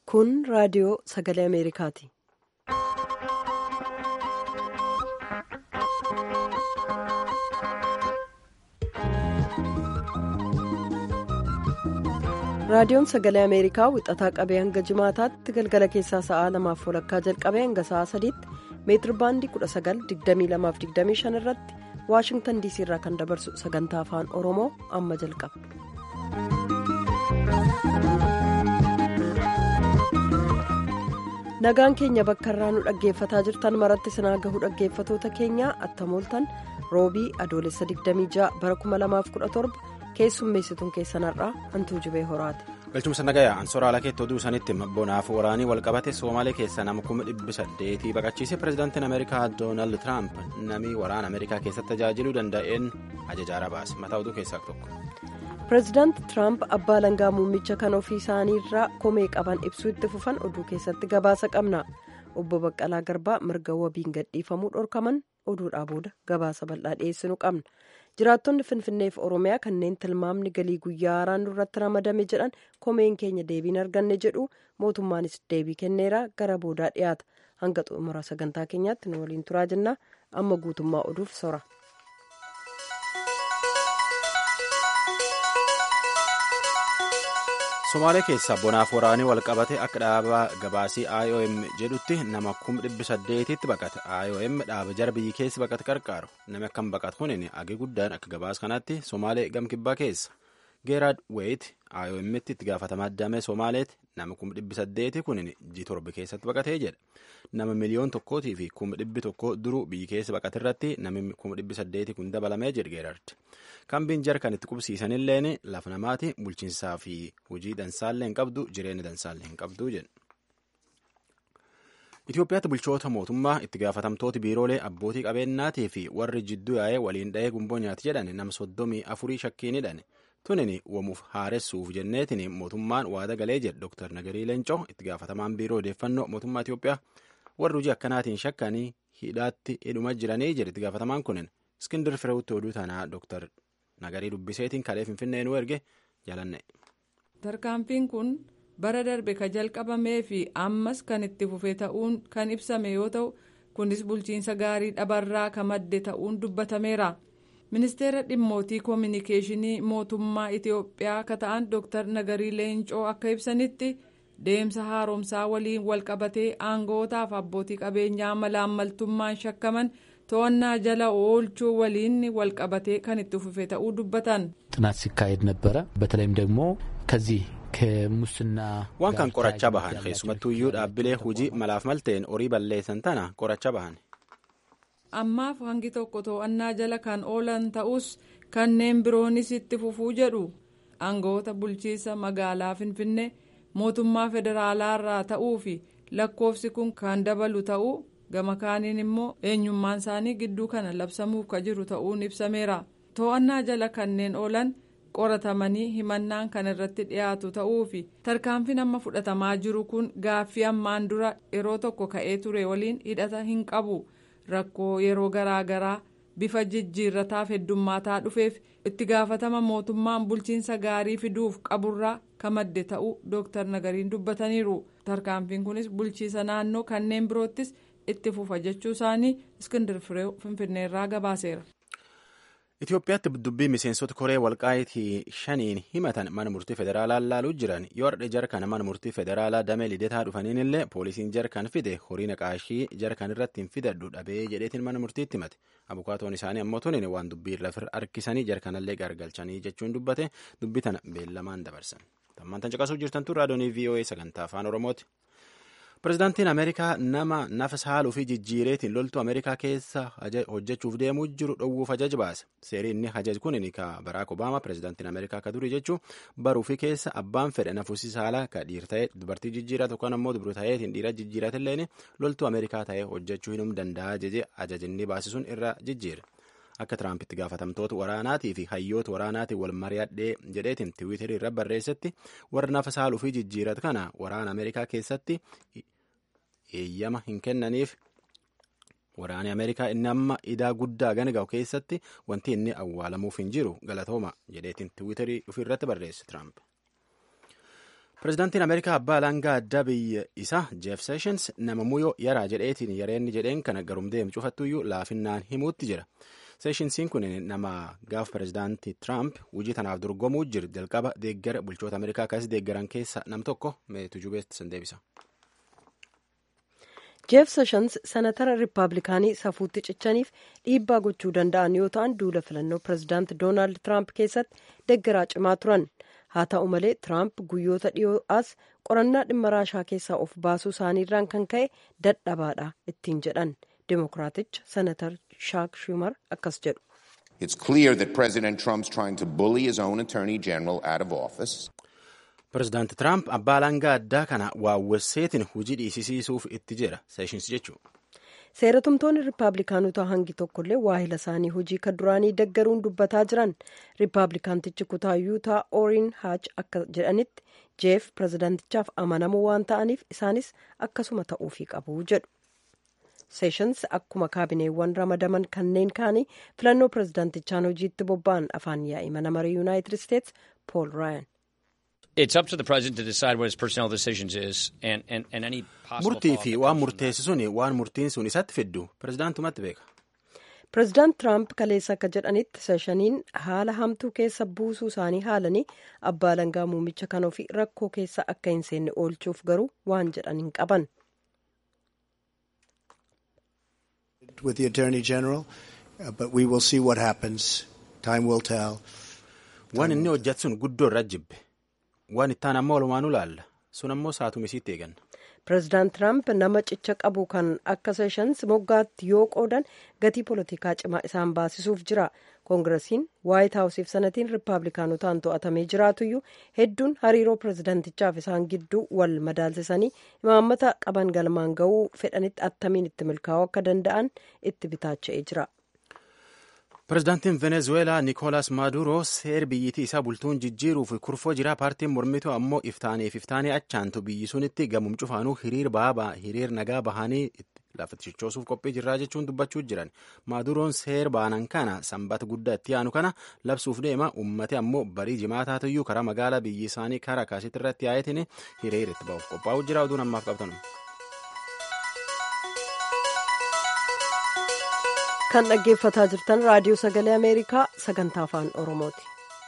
Kun raadiyoo sagalee Ameerikaati. Raadiyoon sagalee Ameerikaa wixataa qabee hanga jimaataatti galgala keessaa sa'aa lamaaf walakkaa jalqabee hanga sa'aa sadiitti meetir baandii 1922-25 irratti waashingtan diisii irraa kan dabarsu sagantaa afaan oromoo amma jalqaba. nagaan keenya bakka irraa nu dhaggeeffataa jirtan maratti sinaa gahuu dhaggeeffatoota keenyaa attamooltan roobii adoolessa 26 bara 2017 keessummeessituun keessanarraa hantuu jibee horaati. galchumsa nagayaa ansoora alakeetti oduu sanitti bonaaf waraanii walqabate soomaalee keessa nama kuma dhibbi saddeetii baqachiise pirezidaantiin ameerikaa doonaald tiraamp namni waraana ameerikaa keessatti tajaajiluu danda'een ajajaara baase mataa oduu keessaa tokko. pireezidaanti tiraamp abbaa langaa muummicha kan ofii isaaniirraa komee qaban ibsuu itti fufan oduu keessatti gabaasa qabna obbo baqqalaa garbaa mirga wabiin gadhiifamuu dhorkaman oduudhaa booda gabaasa bal'aa dhiyeessinu qabna jiraattonni finfinneef oromiyaa kanneen tilmaamni galii guyyaa haaraan irratti ramadame jedhan komeen keenya deebiin arganne jedhu mootummaanis deebii kenneera gara boodaa dhiyaata hanga xumura sagantaa keenyaatti nu waliin turaa jennaa amma guutummaa oduuf sora. somaalee keessa bonaaf waraanii walqabate akka dhaaba gabaasii iom jedhutti nama kuma dhibbi saddeetitti baqate iom dhaaba jara biyyi keessa baqate qarqaaru namni akkam baqate kunin agi guddaan akka gabaas kanatti somaalee gamkibbaa keessa geeraad weet iom'tti itti gaafatamaa damee somaaleeti nama kuma dhibbi saddeeti kunin ji torba keessatti baqatee jedha nama miliyoon tokkootii fi kuma dhibbi tokko duruu biyyi keessa baqate irratti namni kuma dhibbi saddeeti kun dabalamee jedhe geeraarti. kambiin jara kan itti qubsiisanilleen lafa namaati bulchiinsaa fi hojii dansaallee hin qabdu jireenya dansaallee hin qabdu jedhu. Itoophiyaatti bulchoota mootummaa itti gaafatamtooti biiroolee abbootii qabeenyaatii fi warri jidduu yaa'ee waliin dha'ee gumboo nyaati jedhan nama soddomii afurii shakkiin hidhan tunin wamuuf haaressuuf jenneetiin mootummaan waada galee jedhe Dr. Nagarii Leencoo itti gaafatamaan biiroo odeeffannoo mootummaa Itoophiyaa warri hojii akkanaatiin shakkanii hidhaatti hidhuma jiranii jedhe itti gaafatamaan kunin Iskindir Fireewutti oduu tanaa Dr. nagarii dubbiseetiin kalee finfinnee nu erge jalanne. tarkaanfiin kun bara darbe ka jalqabamee fi ammas kan itti fufe ta'uun kan ibsame yoo ta'u kunis bulchiinsa gaarii dhabarraa ka madde ta'uun dubbatameera ministeera dhimmootii koominikeeshinii mootummaa itiyoophiyaa ka ta'an dr nagarii leencoo akka ibsanitti deemsa haaromsaa waliin walqabatee aangootaaf abbootii qabeenyaa malaammaltummaan shakkaman. to'annaa jala oolchuu waliin walqabatee kan itti fufe ta'uu dubbatan. ጥናት ሲካሄድ ነበረ በተለይም ደግሞ ከዚህ ከሙስና waan kan qorachaa bahan keessumattuu iyyuu dhaabbilee hojii malaaf malteen horii balleessan tana qorachaa bahan. ammaaf hangi tokko to'annaa jala kan oolan ta'us kanneen biroonis itti fufuu jedhu aangoota bulchiinsa magaalaa finfinnee mootummaa federaalaa irraa ta'uu fi lakkoofsi kun kan dabalu ta'uu. gama kaaniin immoo eenyummaan isaanii gidduu kana labsamuuf ka jiru ta'uun ibsameera to'annaa jala kanneen oolan qoratamanii himannaan kan irratti dhiyaatu ta'uu fi tarkaanfiin amma fudhatamaa jiru kun gaaffii ammaan dura yeroo tokko ka'ee ture waliin hidhata hin qabu rakkoo yeroo garaagaraa bifa jijjiirrataaf heddummaataa dhufeef itti gaafatama mootummaan bulchiinsa gaarii fiduuf qaburraa ka madde ta'uu dooktar nagariin dubbataniiru tarkaanfiin kunis bulchiisa naannoo kanneen biroottis. itti fufa jechuu isaanii iskindir fireew finfinneerraa gabaaseera. Itoophiyaatti dubbii miseensota koree walqaayitii shaniin himatan mana murtii federaalaa laaluu jiran yoo hardhe jarkan mana murtii federaalaa damee lidetaa dhufaniin illee poolisiin jarkan fide horii naqaashii jarkan irratti hin fidadhu dhabee jedheetiin mana murtiitti himate abukaatoon isaanii ammoo tunin waan dubbii lafir harkisanii jarkanallee gargalchanii jechuun dubbate dubbii tana beellamaan dabarsan. Tammaan caqasuu jirtantu raadiyoonii VOA sagantaa afaan Oromooti. Pireezidaantiin Ameerikaa nama nafas haaluu fi jijjiireetiin loltuu Ameerikaa keessa hojjechuuf deemuu jiru dhowwuuf ajaj baase. Seeriin inni ajaj kun ka Baraak Obaamaa pireezidaantiin Ameerikaa ka durii jechuun baruu fi keessa abbaan fedhe nafuusi saalaa ka dhiir ta'e dubartii jijjiiratu yookaan ammoo dubru ta'eetiin dhiira jijjiiratillee loltuu Ameerikaa ta'ee hojjechuu hin danda'a jeje ajajinni baasisuun irra jijjiire. Akka Tiraampitti gaafatamtoota waraanaatii fi hayyoota waraanaatiin wal mari'adhee jedheetiin tiwiiterii irra barreessetti warra nafa saaluu fi jijjiiratu kana waraana Ameerikaa keessatti eeyyama hin kennaniif waraanni Ameerikaa inni amma idaa guddaa gana keessatti wanti inni awwaalamuuf hin jiru galatooma jedheetiin tiwiiterii ofirratti barreesse Tiraamp. Pireezidaantiin Ameerikaa abbaa alangaa addaa biyya isaa Jeef Seeshins nama muyoo yaraa jedheetiin yareenni jedheen kana garum deemu cufattuyyuu laafinnaan himuutti jira. Seeshinsiin kun nama gaafa pireezidaantii Tiraamp hojii tanaaf dorgomuu jiru jalqaba deeggara bulchoota Ameerikaa akkasii deeggaran keessa nam tokko meetu jubeetti san deebisa. jeef seshans sanatara riippaabilikaanii safuutti cichaniif dhiibbaa gochuu danda'an yoo ta'an duula filannoo pireezidaanti doonaald tiraamp keessatti deeggaraa cimaa turan haa ta'u malee tiraamp guyyoota dhiyoo as qorannaa dhimma raashaa keessaa of baasuu isaaniirraan kan ka'e dadhabaadha ittiin jedhan deemokiraaticha sanatar shaak shumar akkas jedhu. It's clear that President Trump's trying to bully his own attorney general out of office. Pireezidaanti Tiraamp abbaa alangaa addaa kana waawwasseetiin hojii dhiisisiisuuf itti jira. Seeshins jechuudha. seeratumtoonni riippaabilikaanotaa hangi tokkollee waahila isaanii hojii kan duraanii deggaruun dubbataa jiran riippaabilikaantichi kutaa yuutaa ooriin haach akka jedhanitti jeef pireezidaantichaaf amanamoo waan ta'aniif isaanis akkasuma ta'uufii qabu jedhu. seeshans akkuma kaabineewwan ramadaman kanneen kaanii filannoo pireezidaantichaan hojiitti bobba'an afaan yaa'ii mana marii yuunaayitid isteetsi pool raayan. It's up to the president to decide what his personnel decisions is and, and, and any possible Murtii fi waan murteessu suni waan murtiin sun isatti fiddu pireezidaantumatti beeka. pireezidaant tiraamp kaleessa akka jedhanitti seeshaniin haala hamtuu keessa buusuu isaanii haalanii abbaa alangaa muummicha kan ofii rakkoo keessa akka hin seenne oolchuuf garuu waan jedhan hin qaban. with the Attorney General, uh, but we will see what happens. Time will tell. Waan inni hojjetu sun guddoo irra jibbe. Waan ittaan amma walumaanuu laalla. Sun ammoo saatumisiitti eeganna. pireezidaant tiraamp nama cicha qabu kan akka seeshans moggaatti yoo qoodan gatii poolitikaa cimaa isaan baasisuuf jira koongiresiin waayit haawusiif sanatiin riippaabilikaanotaan to'atamee jiraatuyyuu hedduun hariiroo pireezidaantichaaf isaan gidduu wal madaalsisanii imaammata qaban galmaan ga'uu fedhanitti attamiin itti milkaa'uu akka danda'an itti bitaacha'ee jira. Pireezidaantiin Venezueelaa Nikoolas Maaduroo seer biyyittii isaa bultuun jijjiiruuf kurfoo jira paartiin mormituu ammoo iftaaniif iftaanii achaantu biyyi sunitti gamum cufaanuu hiriir baabaa hiriir nagaa bahanii lafa cichoosuuf qophii jirraa jechuun dubbachuu jiran maaduroon seer baanan kana sanbata guddaa itti aanu kana labsuuf deema ummate ammoo barii jimaataatuyyuu karaa magaalaa biyyi isaanii karaa kaasitti irratti yaayetiin hiriir itti ba'uuf qophaa'uu jira oduun ammaaf qabtan. kan dhaggeeffataa jirtan raadiyoo sagalee ameerikaa sagantaa afaan oromooti.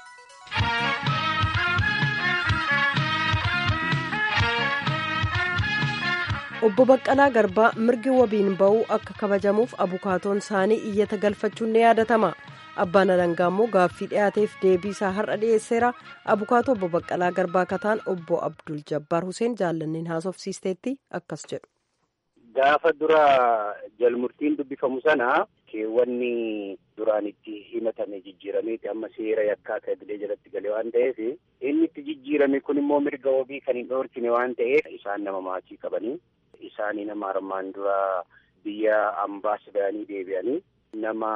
obbo baqqalaa garbaa mirgi wabiin ba'uu akka kabajamuuf abukaatoon isaanii iyyata galfachuun ni yaadatama abbaan alangaa immoo gaaffii dhiyaateef deebii isaa har'a dhiyeesseera abukaatoo obbo baqqalaa garbaa kataan obbo abdul jabbaar huseen jaallanneen haasofsiisteetti akkas jedhu. gaafa dura jalmurtiin dubbifamu sana keewwanni duraan itti himatame jijjiirameeti amma seera yakkaa ta'e jalatti gale waan ta'eef inni itti jijjiirame kun immoo mirga wabii kan hin dhoorkine waan ta'eef isaan nama maatii qabanii isaanii nama armaan dura biyya ambaas ba'anii deebi'anii nama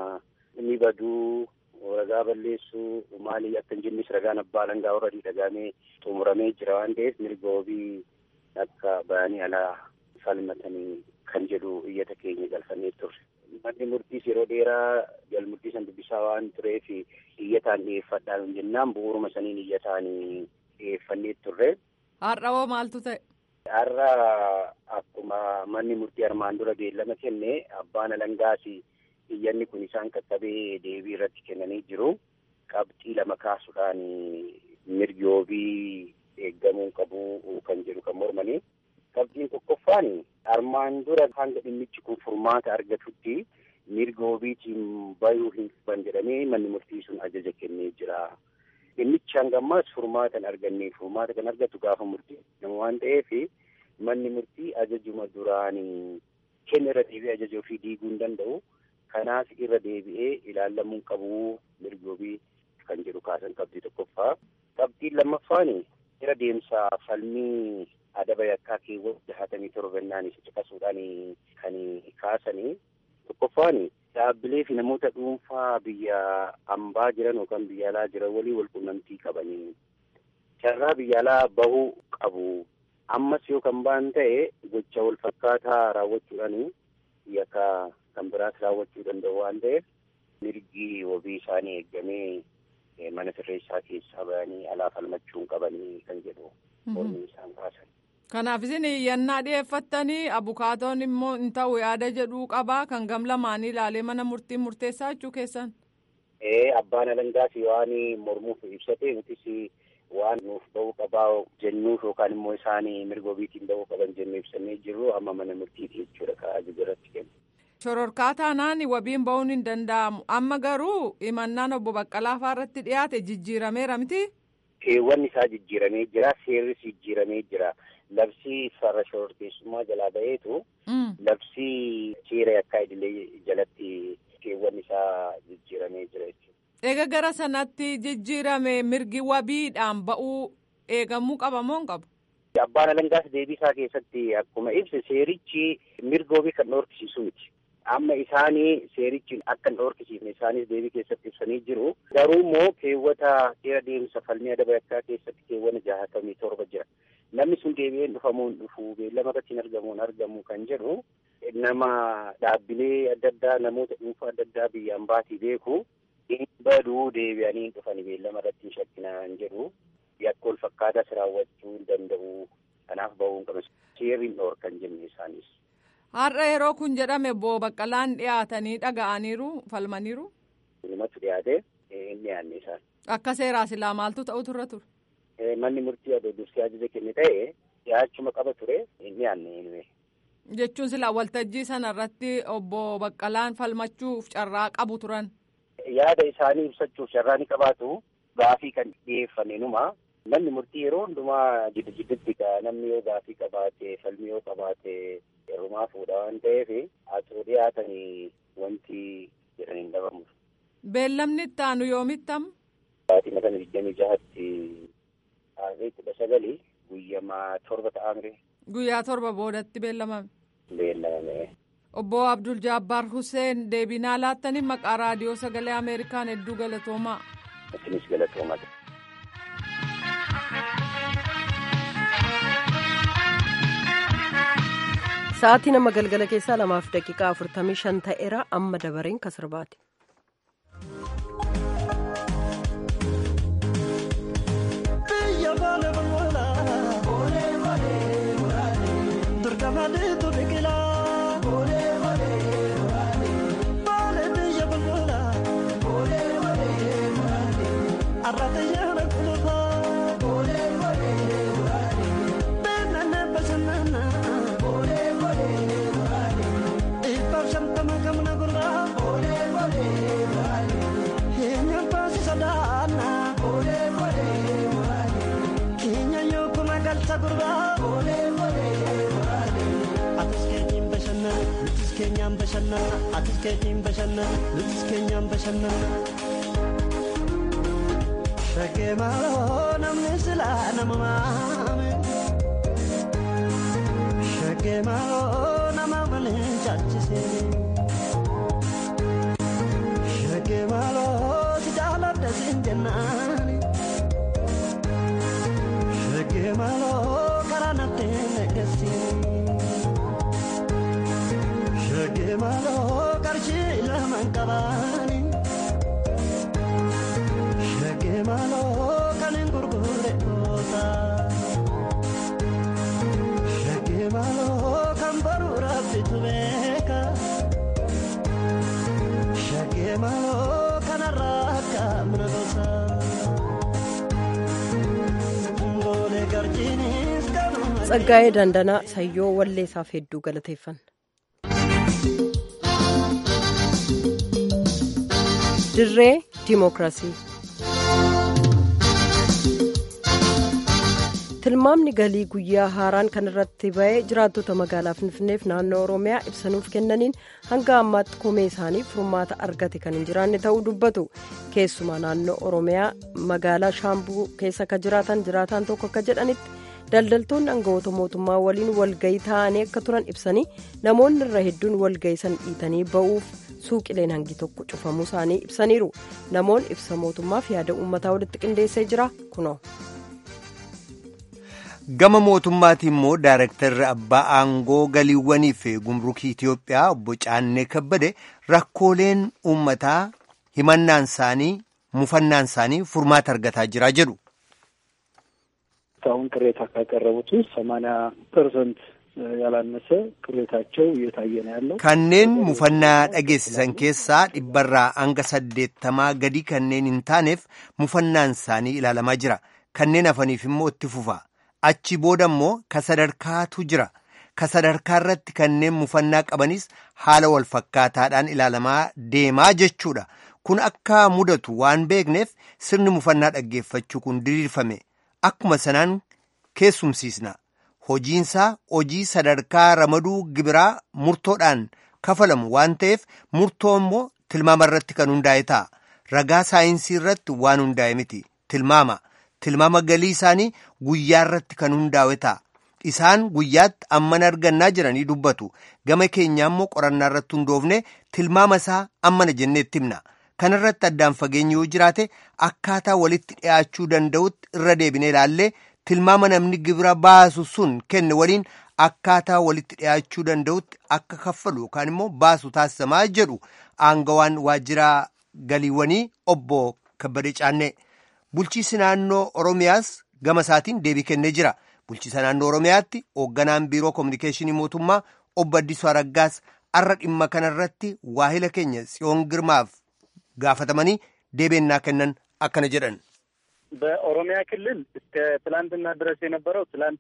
ni baduu ragaa balleessuu maalii akka hin jennes ragaan abbaa alangaa warra dhagaamee xumuramee jira waan ta'eef mirga wabii akka ba'anii alaa falmatanii kan jedhu iyyata keenya galfannee turre. Manni murtiis yeroo dheeraa jalmurtii san dubbisaa waan tureef iyyataan dhiyeeffadhaan jennaan bu'uuruma saniin iyyataan dhiyeeffannee turre. Har'a hoo maaltu ta'e? Har'a akkuma manni murtii armaan dura beellama kenne abbaan alangaas iyyanni kun isaan qaqqabee deebii irratti kennanii jiru. Qabxii lama kaasuudhaan mirgi wabii eeggamuu qabu kan jedhu kan mormanii. Qabxiin tokkoffaan armaan dura hanga dhimmichi kun furmaata argatutti mirga wabiitiin bayuu hin qaban jedhamee manni murtii sun ajaja kennee jira. Dhimmichi hanga ammaas furmaata hin arganne furmaata kan argatu gaafa murtii nama waan ta'eef manni murtii ajajuma duraan kenna irra deebi'ee ajaja ofii diiguu hin danda'u. Kanaaf irra deebi'ee ilaalamuu qabu mirga wabii kan jedhu kaasan qabxii tokkoffaa. Qabxiin lammaffaan irra deemsa falmii adaba yakkaa keewwata jahatamii torbannaan isa caqasuudhaan kan kaasanii tokkoffaan dhaabbilee fi namoota dhuunfaa biyya ambaa jiran yookaan biyya alaa jiran walii wal quunnamtii qabanii carraa biyya alaa bahuu qabu ammas yoo kan ba'an ta'e gocha wal fakkaataa raawwachuudhaan yakka kan biraas raawwachuu danda'u waan ta'eef mirgi wabii isaanii eeggamee mana sirreessaa keessaa bahanii alaa falmachuu qabanii kan jedhu mormii isaan baasan. Kanaaf isin iyyannaa dhiyeeffattanii abukaatoon immoo hin ta'u yaada jedhuu qabaa kan gam lamaanii ilaalee mana murtii murteessaa jechuu keessan. Ee abbaan alangaas waan mormuuf ibsate nutis waan nuuf ba'uu qabaa jennuuf yookaan immoo isaan mirga ofiitiin ba'uu qaban jennee ibsannee jirru amma mana murtiiti jechuudha ka ajaja irratti kennu. Shororkaa taanaan wabiin ba'uun hin danda'amu amma garuu himannaan obbo Baqqalaa irratti dhiyaate jijjiirameera miti. Keewwanni isaa jijjiiramee jira seerris jijjiiramee jira. Labsii farra shororkeessummaa jalaa ba'eetu labsii seera yakkaa idilee jalatti keewwanni isaa jijjiiramee jira jechuudha. Eega gara sanatti jijjiirame mirgi wabiidhaan ba'uu eegamuu qaba moo hin qabu? Abbaan alangaas deebii isaa keessatti akkuma ibse seerichi mirga wabii kan dhoorkisiisu miti. Amma isaanii seerichi akka hin dhoorkisiifne isaanis deebii keessatti ibsanii jiru. Garuu immoo keewwata seera deemsa falmii adaba yakkaa keessatti keewwana jaahatamii torba jira. Namni sun deebi'een dhufamuu hin dhufu beellama irratti hin argamu hin argamu kan jedhu nama dhaabbilee adda addaa namoota dhuunfaa adda addaa biyyaan baatii beeku hin baduu deebi'anii hin dhufani beellama irratti hin shakkinaan jedhu yakka wal fakkaataas raawwachuu hin danda'u kanaaf ba'uu hin qabu seerri hin dhoorkan jenne isaanis. Har'a yeroo kun jedhame obbo Baqqalaan dhiyaatanii dhaga'aniiru falmaniiru. Dhumatu dhiyaate hin dhiyaanne isaan. Akka seeraa silaa maaltu ta'utu irra ture? Manni murtii adoo dursee ajaja kenne ta'e dhiyaachuma qaba ture hin dhiyaanne. Jechuun silaa waltajjii sana irratti obbo Baqqalaan falmachuuf carraa qabu turan. Yaada isaanii ibsachuuf carraa ni qabaatu gaafii kan dhiyeeffame numa. Manni murtii yeroo hundumaa jiddu jiddutti namni yoo gaafii qabaate falmii yoo qabaate heerumaa fuudha waan ta'eef asoo dhiyaatanii wanti jedhan hin dhabamu. Beellamni itti aanu yoomittamu? Sa'aatii kana digdamii jahatti taasee kudha sagali guyyamaa torba ta'amre. Guyyaa torba boodatti beellamame. Beellamame. Obbo Abdul Jabbaar Hussein deebinaa laattanii maqaa raadiyoo sagalee Ameerikaan hedduu galatoomaa. Isinis galatoomaa. Sa'aatii nama galgala keessaa lamaaf daqiiqaa afurtamii shan ta'eera amma dabareen kan sirbaati. keenyaan bashannana atis keetiin bashannana nutis keenyaan bashannana. Shaggee maaloo namni silaa nama maame. Shaggee maaloo nama malee caalchisee. Shaggee maaloo si jaaladha siin jennaani. Shaggee maaloo karaa natti negeessiini. Shaggee maaloo qarshii lamaan qabaani. Shaggee maaloo kan hin gurgurre goota. Shaggee maaloo kan baruu rabbitu beeka. Shaggee maaloo kanarraa akka mana gosa. Ngoolee garjiinis kanuma. Tsaggaa'ee Dandanaa Sayyoo Walleessaaf hedduu galateeffanna. Dirree Dimookiraasii Tilmaamni galii guyyaa haaraan kan irratti ba'ee jiraattota magaalaa Finfinneef naannoo Oromiyaa ibsanuuf kennaniin hanga ammaatti komee isaanii furmaata argate kan hin jiraanne ta'uu dubbatu. Keessumaa naannoo Oromiyaa magaalaa Shaambuu keessa kan jiraatan jiraataan tokko akka jedhanitti daldaltoonni aangawoota mootummaa waliin walgayii taa'anii akka turan ibsanii namoonni irra hedduun walgayii san dhiitanii ba'uuf suuqileen hangi tokko cufamuu isaanii ibsaniiru namoonni ibsa mootummaaf yaada uummataa walitti qindeessee jira kunoo. gama mootummaati immoo daarektarri abbaa aangoo galiiwwanii fi gumrukii Itiyoophiyaa obbo Caannee Kabbade rakkooleen uummataa himannaan isaanii mufannaan isaanii furmaata argataa jira jedhu. እስካሁን ቅሬታ ካቀረቡት ውስጥ ሰማንያ ፐርሰንት ያላነሰ ቅሬታቸው እየታየ ነው ያለው። kanneen mufannaa dhageessisan keessaa dhibbarraa hanga saddeettamaa gadi kanneen hin taaneef mufannaan isaanii ilaalamaa jira kanneen hafaniif immoo itti fufa achi booda immoo ka sadarkaatu jira ka sadarkaa irratti kanneen mufannaa qabanis haala wal fakkaataadhaan ilaalamaa deemaa jechuudha kun akka mudatu waan beekneef sirni mufannaa dhaggeeffachuu kun diriirfame akkuma sanaan keessumsiisna. hojiinsaa hojii sadarkaa ramaduu gibiraa murtoodhaan kafalamu waan ta'eef murtoo immoo tilmaama irratti kan hundaa'e ta'a ragaa saayinsii irratti waan hundaa'e miti tilmaama tilmaama galii isaanii guyyaa irratti kan hundaa'e ta'a isaan guyyaatti amman argannaa jiranii dubbatu gama keenyaa immoo qorannaa irratti hundoofne tilmaama isaa ammana jenneetti himna kana irratti addaan fageenyi yoo jiraate akkaataa walitti dhi'aachuu danda'utti irra deebinee ilaallee tilmaama namni gibira baasu sun kenne waliin akkaataa walitti dhi'aachuu danda'utti akka kaffalu yookaan immoo baasu taasisamaa jedhu aangawaan waajjira galiiwwanii obbo Kabbadee Caannee. Bulchiisi naannoo Oromiyaas gama isaatiin deebii kennee jira. Bulchiisa naannoo Oromiyaatti hoogganaan biiroo koominikeeshinii mootummaa obbo Addisuu Araggaas har'a dhimma kanarratti waahila keenya Tsiyoon Girmaaf gaafatamanii deebinnaa kennan akkana jedhan. በኦሮሚያ ክልል እስከ ትላንትና ድረስ የነበረው ትላንት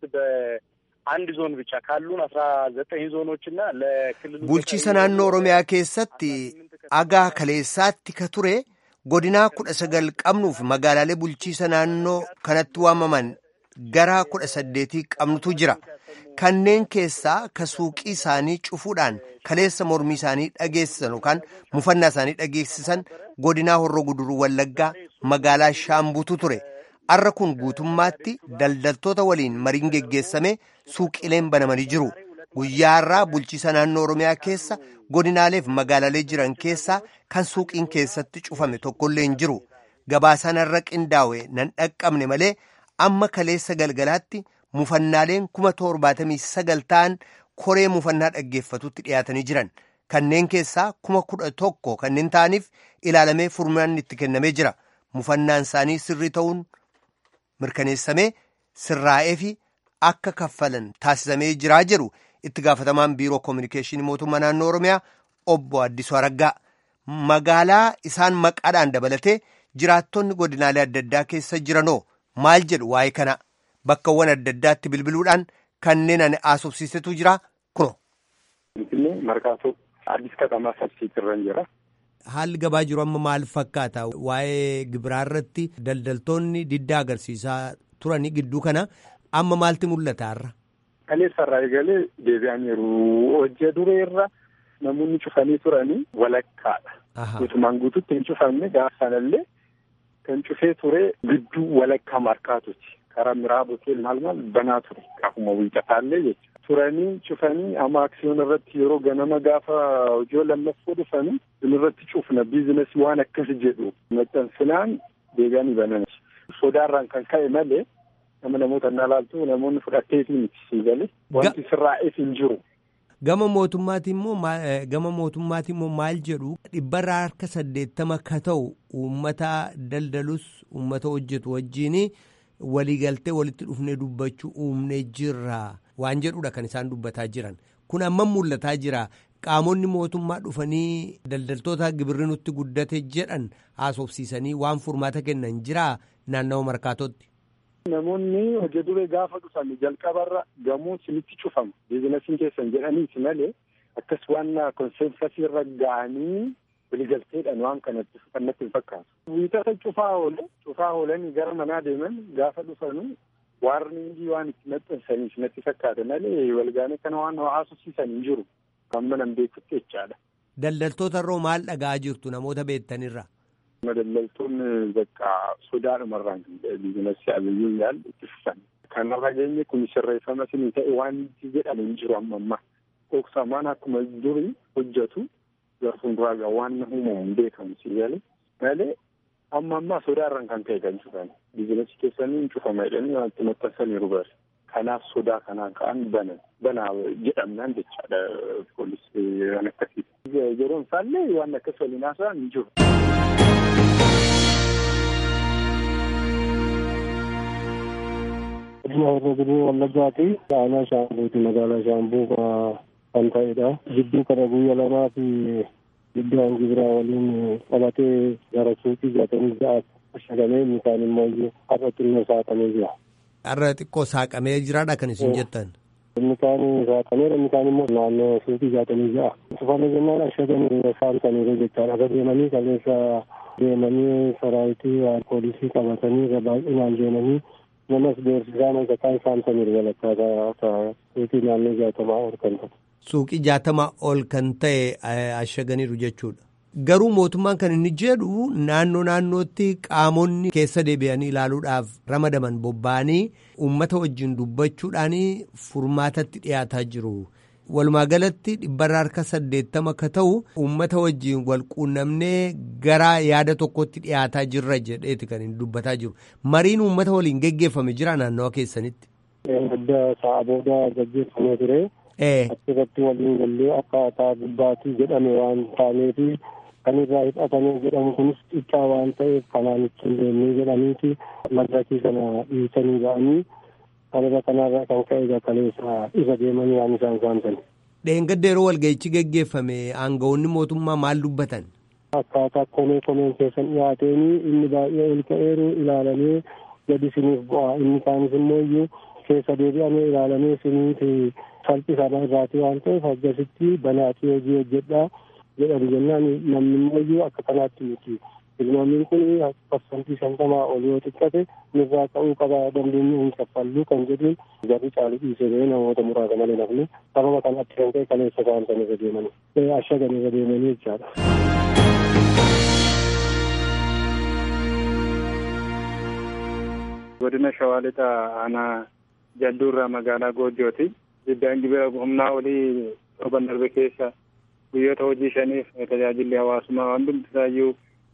በአንድ ዞን ብቻ ካሉን አስራ ዘጠኝ ዞኖች እና ለክልሉ bulchiisa naannoo oromiyaa keessatti agaa kaleessaatti ka ture godinaa kudha sagal qabnuuf magaalaalee bulchiisa naannoo kanatti waamaman gara kudha saddeetii qabnutu jira kanneen keessaa ka suuqii isaanii cufuudhaan kaleessa mormii isaanii dhageessisan yookaan mufannaa isaanii dhageessisan godinaa horroo guduruu wallaggaa magaalaa shaambuutu ture arra kun guutummaatti daldaltoota waliin mariin geggeessame suuqileen banamanii jiru guyyaa irraa bulchiisa naannoo oromiyaa keessa godinaaleef magaalaalee jiran keessaa kan suuqiin keessatti cufame tokkollee hin jiru gabaasaan irra qindaa'e nan dhaqqabne malee amma kaleessa galgalaatti mufannaaleen kuma torbaatamii sagal ta'an koree mufannaa dhaggeeffatutti dhiyaatanii jiran kanneen keessaa kuma kudha tokko kanneen ta'aniif ilaalamee furmaanni itti kennamee jira mufannaan isaanii sirrii ta'uun mirkaneessamee sirraa'ee fi akka kaffalan taasisamee jiraa jedhu itti gaafatamaan biiroo koominikeeshinii mootummaa naannoo oromiyaa obbo Addisuu Araggaa magaalaa isaan maqaadhaan dabalatee jiraattonni godinaalee adda addaa keessa jiranoo maal jedhu waa'ee kana bakkawwan adda addaatti bilbiluudhaan kanneen ani haasofsiisetu jira kuno. Markaatoo Addis Katamaa Sabsiitirran jira. Haalli gabaa jiru amma maal fakkaata waa'ee gibiraa irratti daldaltoonni diddaa agarsiisaa turanii gidduu kana amma maalti mul'ata har'a. Kaleessarraa eegalee deebi'aniiru hojii duree irra namoonni cufanii turanii walakkaadha. Guutumaan guututti hin cufamne gaafa sanallee kan cufee ture gidduu walakkaa markaatuti. Karaa miraabotiin maal maal banaa ture gaafuma wiixataallee jechuudha. Turanii cufanii amma aksiyoon irratti yeroo ganama gaafa hojii lammaffoo dhufanii irratti cufna biizinasii waan akkas jedhu maxxansinaan deebi'anii banan. Sodaarraan kan ka'e malee nama namoota na laaltu namoonni fudhatteetii miti siigalee wanti sirraa'eef hin jiru. Gama mootummaati immoo gama mootummaati immoo maal jedhu dhibbarraa harka saddeettama ka ta'u uummata daldalus uummata hojjetu wajjiin waliigaltee walitti dhufnee dubbachuu uumnee jirra waan jedhudha kan isaan dubbataa jiran kun amma mul'ataa jira qaamonni mootummaa dhufanii daldaltoota gibirri nutti guddate jedhan haasofsiisanii waan furmaata kennan jira naannawa markaatootti. Namoonni hojii duree gaafa dhufan jalqabarra gamoo isinitti cufama biizinasiin keessan jedhaniiti malee akkas waan konseensasii irra ga'anii waliigalteedhaan waan kanatti fannatti hin fakkaatu. Wiixata cufaa oole cufaa oolanii gara manaa deeman gaafa dhufanu waarningii waan itti maxxansaniif natti fakkaata malee walgaanii kana waan haasofsiisan hin jiru. Amma nan beekutti jechaadha. Daldaltoota irraa maal dhaga'aa jirtu namoota beektanirra? Daldaltoonni bakka sodaadhumarraan biizinasii abiyyuu yaal itti fufan. Kanarra geenye kun sirreeffama sinii ta'e waan jedhamu hin jiru amma ammaa. Dhoksamaan akkuma durii hojjetu gara fuulduraa waan uumamu hin beekamu si galee malee amma ammaa sodaarraan kan ka'e kan cufan. Biizinasii keessanii hin cufama jedhanii waan itti maxxansaniiru bari. Kanaaf sodaa kanaan ka'an banan banaa jedhamnaan jechaadha poolisii waan akkasii. Yeroon isaallee waan akkas waliin haasa'an hin jiru. godina horroo guduruu wallaggaati aanaa shaambuuti magaalaa shaambuu kan ta'edha gidduu kana guyya lamaa fi giddaan gibiraa waliin qabatee gara suuqii jaatamii ja'aatti ashagamee inni kaan immoo har'a xinnoo saaqamee jira. Har'a xiqqoo saaqamee jiraadha kan isin jettan. Inni kaan saaqameera inni kaan immoo naannoo suuqii jaatamii ja'a. Cufame jennaan ashagamee saamsaniiru jechaadha. Akka deemanii kaleessa deemanii saraayitii poolisii qabatanii baay'inaan deemanii namas beeksisaan hojii kaan saamsaniiru walakkaa akka suuqii naannoo jaatamaa ol kan ta'e. Suuqii jaatamaa ol kan ta'e ashaganiiru jechuudha. Garuu mootummaan kan inni jedhu naannoo naannootti qaamonni keessa deebi'anii ilaaluudhaaf ramadaman bobba'anii uummata wajjin dubbachuudhaan furmaatatti dhiyaataa jiru. Walumaa galatti dhibbarraa harka saddeettama akka ta'u uummata wajjin wal quunnamnee gara yaada tokkotti dhiyaataa jirra jedheeti kan inni dubbataa jiru. Mariin uummata waliin geggeeffame jira naannawa keessanitti. Adda sa'a booda gaggeeffamee ture. Achirratti waliin gallee akkaataa gubbaatii jedhame waan taaneefi kan irraa hidhatamee jedhamu kunis xiqqaa waan ta'eef kanaan ittiin deemnee jedhaniiti madarakii kana dhiisanii ba'anii kanarra kanarra kan ka'e kaleessa irra deemanii waan isaan saamsan. Dheengadda yeroo walga'ichi geggeeffame aangawoonni mootummaa maal dubbatan? Akkaataa komee komeen keessan dhiyaateenii inni baay'ee ol ka'eeru ilaalamee gadi siniif bu'a inni kaanis immoo iyyuu keessa deebi'amee ilaalamee siniiti salphisama irraati waan ta'eef akkasitti banaatii hojii hojjedhaa jedhan jennaan namni immoo akka kanaatti miti ilmaamiin kun parsantii shantamaa ol yoo xiqqate nurraa ka'uu qaba dandeenye hin kaffallu kan jedhuun garri caalu dhiisee ba'ee namoota muraasa malee nafni sababa kanatti kan ta'e kaleessa saamsan irra deemanii ashagan irra deemanii jechaadha. godina shawaa lixa aanaa jalduurraa magaalaa goojjooti iddaan gibira humnaa olii torban darbe keessa guyyoota hojii shaniif tajaajilli hawaasummaa waan hundisaayyuu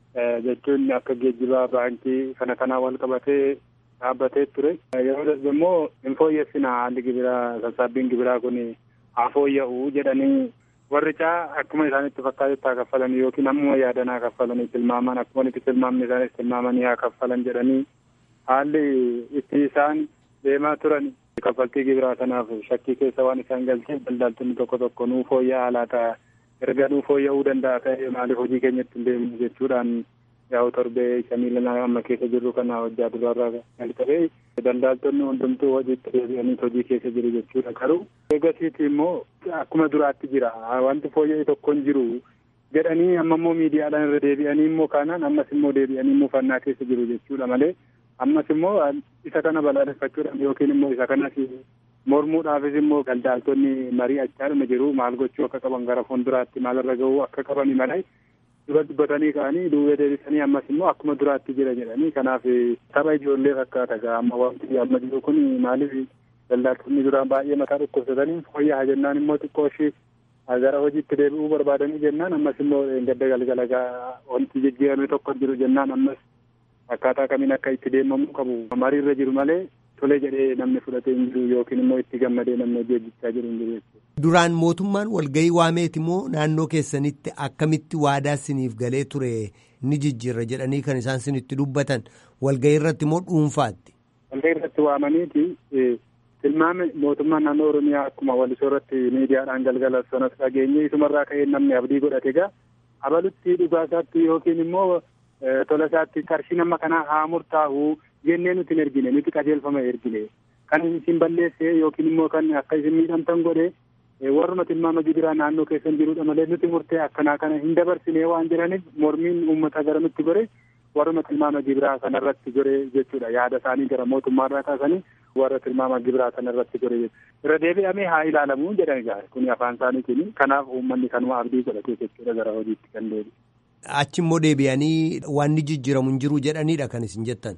jechuun akka geejjibaa baankii kana kanaa wal qabatee dhaabbatee ture yeroo darbe immoo hin fooyyessina haalli gibiraa sassaabbiin gibiraa kun haa fooyya'u jedhanii warri caa akkuma isaanitti fakkaatetti haa kaffalan yookiin ammuma yaadan haa kaffalanii tilmaaman akkuma itti tilmaamni isaanis tilmaamanii haa kaffalan jedhanii haalli itti isaan deemaa turan kaffaltii gibiraa kanaaf shakkii keessa waan isaan galcheef daldaltonni tokko tokko nuu fooyya'aa laata erga nuu fooyya'uu danda'a ta'e maaliif hojii keenyatti hin deemne jechuudhaan yaa'u torbee shanii lama amma keessa jirru kana hojjaa duraarraa kan ta'e daldaltonni hundumtuu hojiitti deebi'anii hojii keessa jiru jechuudha garuu eegasiiti immoo akkuma duraatti jira wanti fooyya'e tokko hin jiru jedhanii amma immoo miidiyaadhaan irra deebi'anii immoo kanaan ammas immoo deebi'anii immoo fannaa keessa jiru jechuudha malee ammas immoo isa kana balaaleffachuudhaan yookiin immoo isa kanas mormuudhaafis immoo daldaltonni marii achaadhuma jiru maal gochuu akka qaban gara fuulduraatti maalirra gahuu akka qabani malee dura dubbatanii ka'anii duubee deebisanii ammas immoo akkuma duraatti jira jedhanii kanaaf tapha ijoollee fakkaata gaa amma wanti amma jiru kun maaliif daldaltonni duraan baay'ee mataa dhukkubsatanii fooyya'aa jennaan immoo xiqqoo ishii gara hojiitti deebi'uu barbaadanii jennaan ammas immoo gadda galgala gaa wanti jijjiirame tokko jiru jennaan ammas akkaataa kamiin akka itti deemamuu qabu mariirra jiru malee tole jedhee namni fudhatee hin jiru yookiin immoo itti gammadee namni hojii hojjechaa jiru hin jiru jechuudha. Duraan mootummaan walgahii waameeti moo naannoo keessanitti akkamitti waadaa siniif galee ture ni jijjiirra jedhanii kan isaan sinitti dubbatan walgahii irratti moo dhuunfaatti? Walgahii irratti waamaniiti tilmaame mootummaan naannoo Oromiyaa akkuma walisoo irratti miidiyaadhaan galgala sanas dhageenye isumarraa ka'ee namni abdii godhate egaa abalutti dhugaasaatti yookiin immoo tola isaatti qarshii nama kanaa haa murtaa'u jennee nuti hin ergine nuti qajeelfama ergine kan isin balleesse yookiin immoo kan akka isin miidhamtan godhe warruma tilmaama gibiraa naannoo keessan jirudha malee nuti murtee akkanaa kana hin dabarsine waan jedhaniif mormiin uummata gara nutti gore warruma tilmaama gibiraa kanarratti gore jechuudha yaada isaanii gara mootummaarraa kaasanii warra tilmaama gibiraa kanarratti gore irra deebi'amee haa ilaalamu jedhan egaa kun afaan isaaniitiin kanaaf uummanni kanuma abdii godhatee jechuudha gara hojiitti kan deebi'e. Achi immoo deebi'anii waan ni jijjiiramu hin jiru jedhanidha kan isin jettan.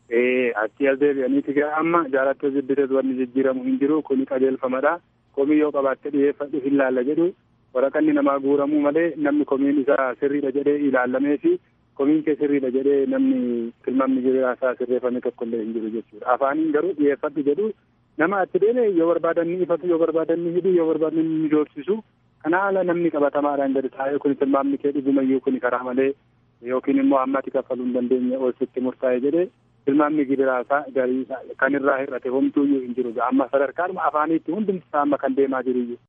Ee achi as deebi'aniiti gaa amma jaalattoo jibbitees wanni jijjiiramu hin jiru kuni qajeelfamadha. Komii yoo qabaatte dhiyeeffadhu hin laalla jedhu waraqanni namaa guuramuu malee namni komiin isaa sirriidha jedhee ilaalamee fi komiin kee sirriidha jedhee namni tilmaamni gibiraa isaa sirreeffame tokko illee hin jiru jechuudha. Afaaniin garuu dhiyeeffadhu jedhu nama achi deeme yoo barbaadan ni ifatu yoo barbaadan ni hidhu yoo barbaadan ni doorsisu kana haala namni qabatamaadhaan gadi taa'ee kun tilmaamni kee dhugumayyuu kun karaa malee yookiin immoo ammatti kaffaluu hin dandeenye ol sitti murtaa'e jedhee tilmaamni gibiraa garii kan irraa hir'ate homtuuyyuu hin jiru amma sadarkaadhuma afaaniitti hundumti isaa amma kan deemaa jiruyyuu.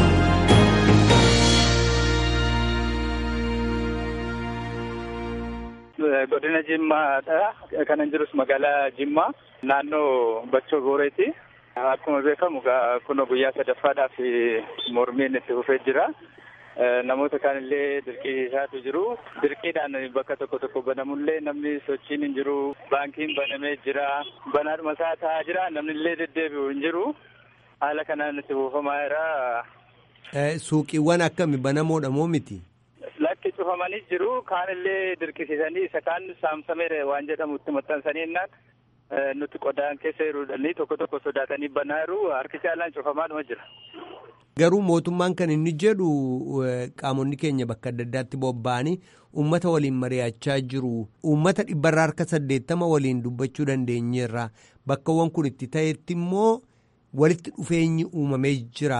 godina jimmaadha kanan jirus magaalaa jimmaa naannoo bachoo gooreeti akkuma beekamu kun guyyaa sadaffaadhaaf mormiin itti fufee jira namoota kaanillee dirqisiisaatu jiru dirqiidhaan bakka tokko tokko banamullee namni sochiin hin jiru baankiin banamee jira banaadhuma isaa taa'aa jira namnillee deddeebi'u hin jiru haala kanaan itti fufamaa jira. Suuqiiwwan akkami banamoodha moo miti? Lakki cufamanii jiru kaanillee dirqisiisanii isa kaan saamsameera waan jedhamu itti maxxansanii innaan nuti qodaan keessa jiruudhanii tokko tokko sodaatanii banaa jiru harki caalaan cufamaadhuma jira. Garuu mootummaan kan inni jedhu qaamonni keenya bakka adda addaatti bobba'anii uummata waliin mari'achaa jiru. Uummata dhibbarraa harka saddeettama waliin dubbachuu dandeenyeerra. Bakkawwan kun itti ta'etti immoo walitti dhufeenyi uumamee jira.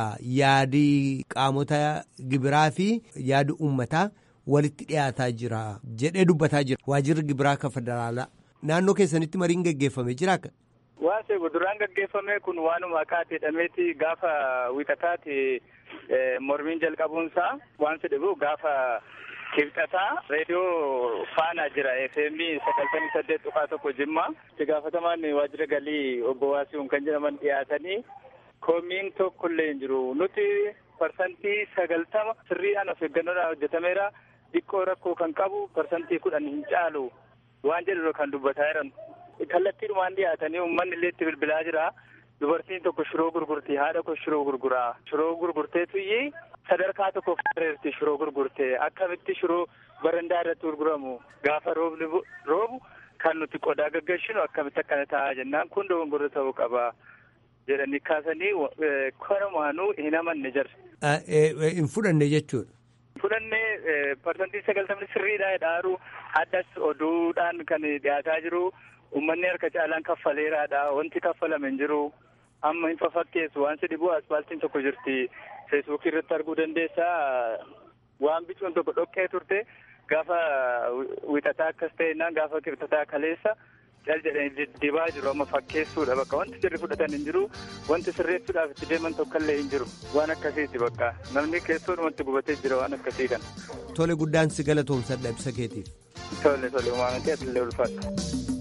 Yaadi qaamota gibiraa fi yaadi uummataa walitti dhiyaataa jira jedhee dubbataa jira. Waajirri gibiraa kan federaalaa. Naannoo keessanitti mariin gaggeeffamee jira akka? Waan seebu duraan gaggeeffame kun waanuma akaati jedhameeti gaafa wiixataati mormiin jalqabuunsaa waan jedhamu gaafa kibxataa reediyoo faanaa jira FM sagaltamii saddeet tuqaa tokko jimmaa itti gaafatamaan waajjira galii obbo Waasiiwwan kan jedhaman dhiyaatanii koomiin tokkollee hin jiru nuti parsantii sagaltama sirriidhaan of eeggannoodhaan hojjetameera xiqqoo rakkoo kan qabu parsantii kudhan hin caalu waan jedhu kan dubbataa jiran. kallattiidhumaan dhiyaatanii uummanni illee itti bilbilaa jira. Dubartiin tokko shiroo gurgurti haadha koo shiroo gurguraa. Shiroo gurgurteetu iyyee sadarkaa tokko fuudheerti shiroo gurgurtee akkamitti shiroo barandaa irratti gurguramu gaafa roobni roobu kan nuti qodaa gaggeessinu akkamitti akkana ta'a jennaan kun dogongora ta'uu qaba jedhanii kaasanii kanumaanuu hin amanne jarre. Hin fudhanne jechuudha. Fudhannee parsantii sagaltamni sirriidhaa dhaaru addas oduudhaan kan dhiyaataa jiru. Uummanni harka caalaan kaffaleeraadha. Wanti kaffalame hin jiru. Amma hin fafakkeessu. Waan si dhibu aspaaltiin tokko jirti. Feesbuukii irratti arguu dandeessaa. Waan bicuun tokko dhoqqee turte gaafa wixataa akkas ta'ennaan gaafa kibxataa kaleessa cal jedhanii dibaa jiru. Amma fakkeessuudha bakka wanti sirri fudhatan hin jiru. Wanti sirreessuudhaaf itti deeman tokkollee hin jiru. Waan akkasiiti bakka. Namni keessoodhumatti gubatee jira waan akkasii kana. Tole guddaan si galatoomsadha ibsa keetiif. Tole tole uumamatii asillee ulfaata.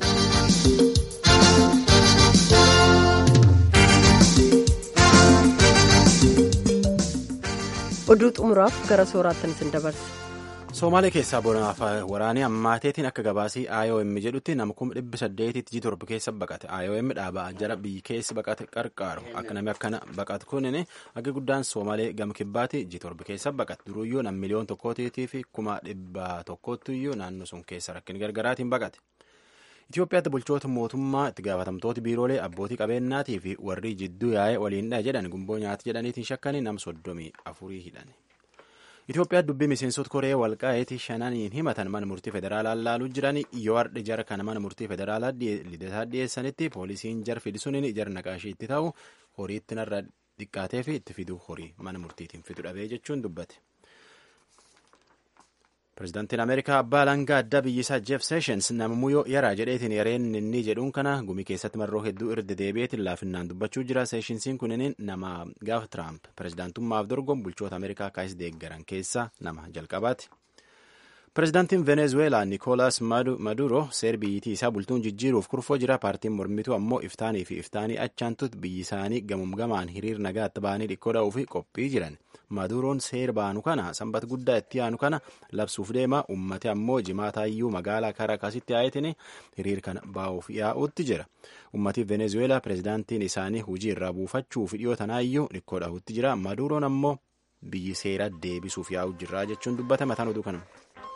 oduu xumuraaf gara sooraattan isin dabarsa. Soomaalee keessaa bonaaf waraanii ammaateetiin akka gabaasii IOM jedhutti nama kuma dhibba saddeetitti ji torba keessa baqate. IOM dhaabaa jara biyyi keessa baqate qarqaaru. Akka namni akkana baqatu kunin akka guddaan Soomaalee gama kibbaati ji torba keessa baqate. Duruyyuu nam miliyoon tokkootii fi kuma dhibba tokkootiyyuu naannoo sun keessa rakkin gargaraatiin baqate. Itoophiyaatti bulchoota mootummaa itti gaafatamtooti biiroolee abbootii qabeenyaatii fi warri jidduu yaa'ee waliinidha jedhan gumboo nyaata jedhaniitiin shakkanii nam soddomii afurii hidhan. Itoophiyaa dubbii miseensota koree walqaa'itii shananiin himatan mana murtii federaalaa laaluu jiran yoo hardhi jara kana mana murtii federaalaa lidataa dhiyeessanitti poolisiin jar fidisuun jar naqaashii itti ta'u horii itti narra xiqqaatee fi itti fiduu horii mana murtiitiin fidu dhabee jechuun dubbate. Pireezidaantiin Ameerikaa abbaa alangaa addaa biyyisaa Jeef Seeshens namummoo yoo yaraa jedheetiin yareen inni jedhuun kana gumii keessatti marroo hedduu irra deebi'eetiin laafinnaan dubbachuu jira. Seeshensiin kunneen nama gaafa Tiraamp pireezidaantummaaf dorgomu bulchoota Ameerikaa kaayis deeggaran keessaa nama jalqabaati. Pireezidaantiin Venezueelaa Nikoolas Maduro seer biyyittii isaa bultuun jijjiiruuf kurfoo jira. Paartiin mormituu ammoo iftaanii fi iftaanii achaantutti biyyi isaanii gamumgamaan hiriir nagaatti ba'anii dhikkoo dha'uu fi qophii jiran. Maduroon seer baanu kana sanbata guddaa itti aanu kana labsuuf deema. Uummati ammoo jimaataayyuu magaalaa Kaaraakaasitti yaa'eetiin hiriir kana baa'uuf yaa'uutti jira. Uummati Venezueelaa pireezidaantiin isaanii hojii irraa buufachuu fi dhiyoo tanaayyuu dhikkoo dha'uutti jira. Maduroon ammoo biyyi seera deebisuuf yaa'u jirra jechuun dubbata mataan oduu kanuma.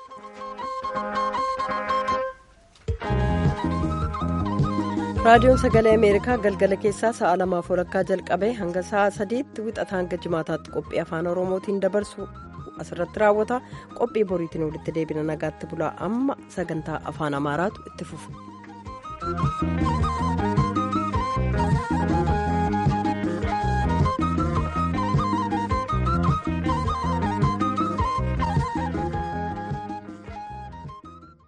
raadiyoon sagalee ameerikaa galgala keessaa sa'a lamaaf walakkaa jalqabee hanga sa'a sadiitti wixata hanga jimaataatti qophii afaan oromootiin dabarsu asirratti raawwata qophii boriitiin walitti deebina nagaatti bulaa amma sagantaa afaan amaaraatu itti fufu.